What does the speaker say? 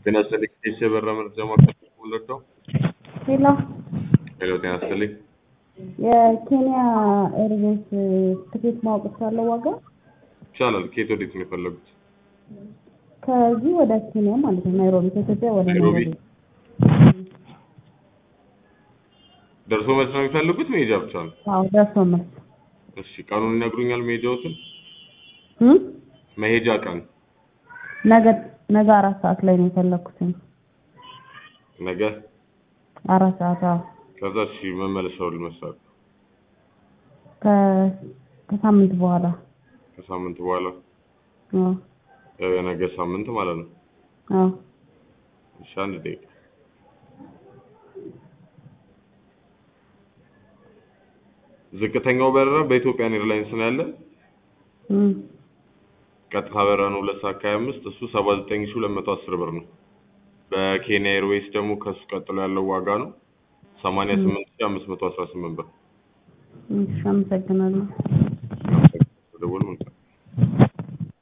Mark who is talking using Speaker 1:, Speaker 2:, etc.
Speaker 1: ጤና ይስጥልኝ ኬስ የበራ መረጃ ማዕከል ወለደው
Speaker 2: ሄሎ
Speaker 1: ሄሎ ጤና ይስጥልኝ
Speaker 2: የኬንያ ኤርቤስ ትኬት ማወቅ እችላለሁ ዋጋ?
Speaker 1: ይቻላል ከየት ወዴት ነው የፈለጉት
Speaker 2: ከዚህ ወደ ኬንያ ማለት ነው ናይሮቢ ከኢትዮጵያ ወደ
Speaker 1: ናይሮቢ?
Speaker 2: ናይሮቢ
Speaker 1: ደርሶ መልስ ነው የሚፈልጉት መሄጃ ብቻ ነው
Speaker 2: አዎ ደርሶ መልስ
Speaker 1: እሺ ቀኑን ይነግሩኛል መሄጃዎትን
Speaker 2: እም?
Speaker 1: መሄጃ ቀን
Speaker 2: ነገ ነገ አራት ሰዓት ላይ ነው የፈለኩት
Speaker 1: ነገ
Speaker 2: አራት ሰዓት አዎ
Speaker 1: ከዛ እሺ መመለሻው ልመስላል
Speaker 2: ከ- ከሳምንት በኋላ
Speaker 1: ከሳምንት በኋላ
Speaker 2: አዎ
Speaker 1: ያው የነገ ሳምንት ማለት ነው
Speaker 2: አዎ
Speaker 1: እሺ አንድ ደቂቃ ዝቅተኛው በረራ በኢትዮጵያን ኤርላይንስ ነው ያለ
Speaker 2: እም።
Speaker 1: ቀጥታ በረራ ነው ሁለት ሰዓት ከሀያ አምስት እሱ ሰባ ዘጠኝ ሺህ ሁለት መቶ አስር ብር ነው በኬንያ ኤርዌይስ ደግሞ ከሱ ቀጥሎ ያለው ዋጋ ነው ሰማንያ ስምንት ሺህ አምስት መቶ አስራ ስምንት ብር
Speaker 2: እሺ አመሰግናለሁ